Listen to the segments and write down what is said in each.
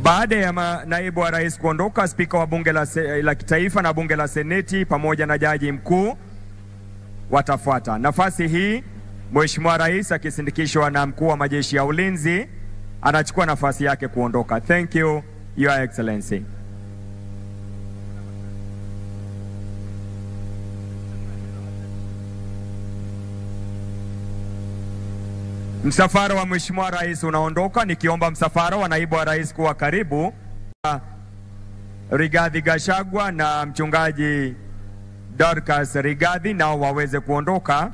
Baada ya ma- naibu wa rais kuondoka, spika wa bunge la, se, la kitaifa na bunge la seneti pamoja na jaji mkuu watafuata. Nafasi hii Mheshimiwa Rais akisindikishwa na mkuu wa majeshi ya ulinzi anachukua nafasi yake kuondoka. Thank you, Your Excellency. Msafara wa Mheshimiwa Rais unaondoka, nikiomba msafara wa naibu wa rais kuwa karibu. Rigathi Gachagua na mchungaji Dorcas Rigathi nao waweze kuondoka.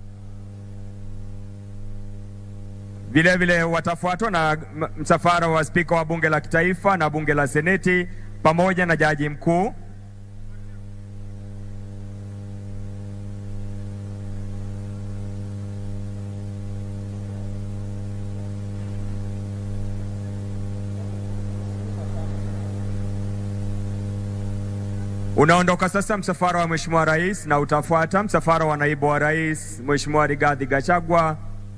Vile vile watafuatwa na m- msafara wa spika wa bunge la kitaifa na bunge la seneti pamoja na jaji mkuu. Unaondoka sasa msafara wa Mheshimiwa Rais na utafuata msafara wa naibu wa rais Mheshimiwa Rigathi Gachagua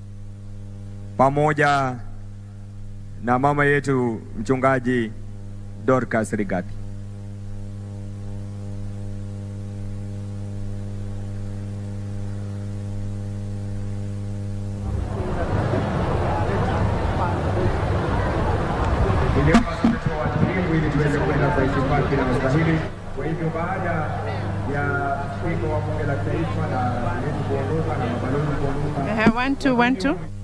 pamoja na mama yetu mchungaji Dorcas Rigathi. Niliomba sasa watulivu ili tuweze kwenda kwa itifaki na ustahili. Kwa hivyo baada ya spika wa bunge la taifa na yetu kuondoka na mabalozi kuondoka Uh, one, two, one, two.